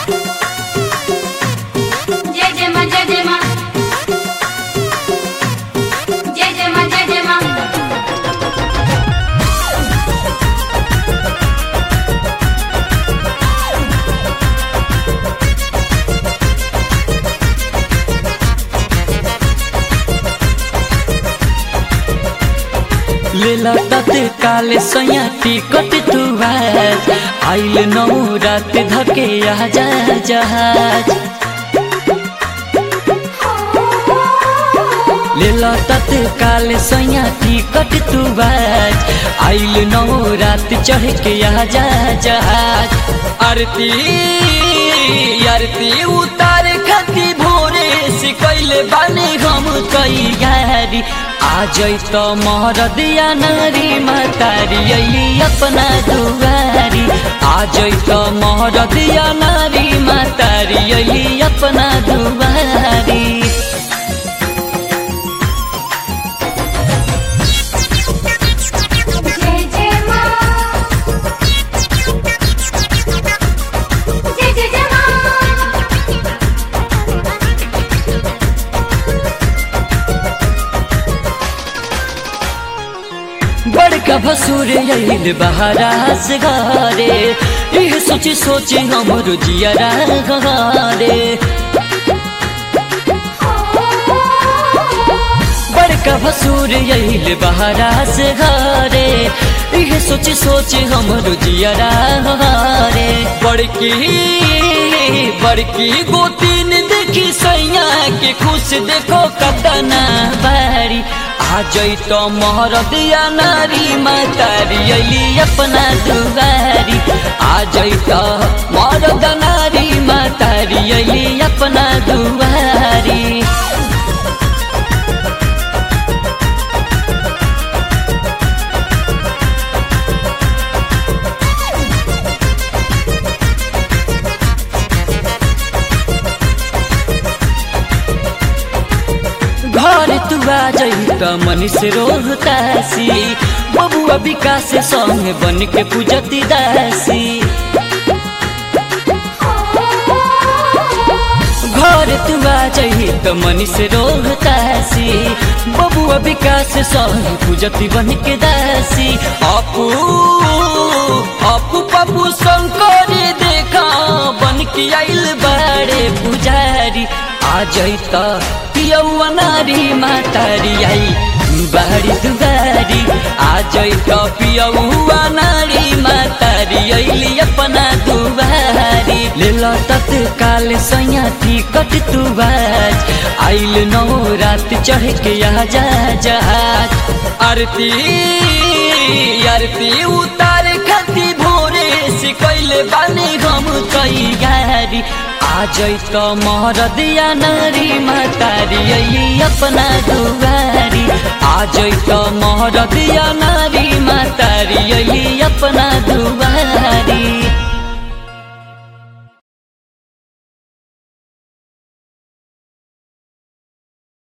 जय जय मा जय जय मा जय जय मा जय जय मा लेला तत्काल सैया टिकट तू आज आइल नौ रात धके आजा जहाज लेला तत्काल सैया टिकट तू आज आइल नौ रात चढ़ के आजा जहाज आरती आरती उतार खती भोरे से कैले बानी हम तैयारी आ जैत महरदिया नारी मातारी अली अपना दुआरी आ जैत महरदिया नारी मातारी अली अपना दुआरी जय जय मा जय जय जय मा बड़का भसुर आइल बहारा से घरे यह सोची सोची हमरो जियरा घरे बड़का भसुर आइल बहारा से घरे यह सोची सोची हमरो जियरा घरे बड़की बड़की गोतीन देखी सैया के खुश देखो कतना बारी आ जैत महरदिया नारी मातारी अली अपना दुआरी आ जैत मरद नारी मातारी अली अपना दुआरी घर तू आ जई त मनीष रोहतासी बबुआ विकास संग बन के पूजती दासी घर तू आ जई त मनीष रोहतासी बबुआ विकास संग पूजती बन के दासी अपू अपू पप्पू शंकर देखा बन के आइल बाड़े पुजारी आ जैत पियौआ नारी मातारी आई बारी दुबारी आ जैत पियौआ नारी मातारी अइली अपना दुबारी लेल तत्काल सैया टिकट तू बाज आइल नौ रात चढ़ के आजा जहाज आरती आरती उतार खती भोरे से कैले बानी हम तैयारी आ जैत महरदिया नारी मातारी अली अपना दुआरी आ जैत महरदिया नारी मातारी अली अपना दुआरी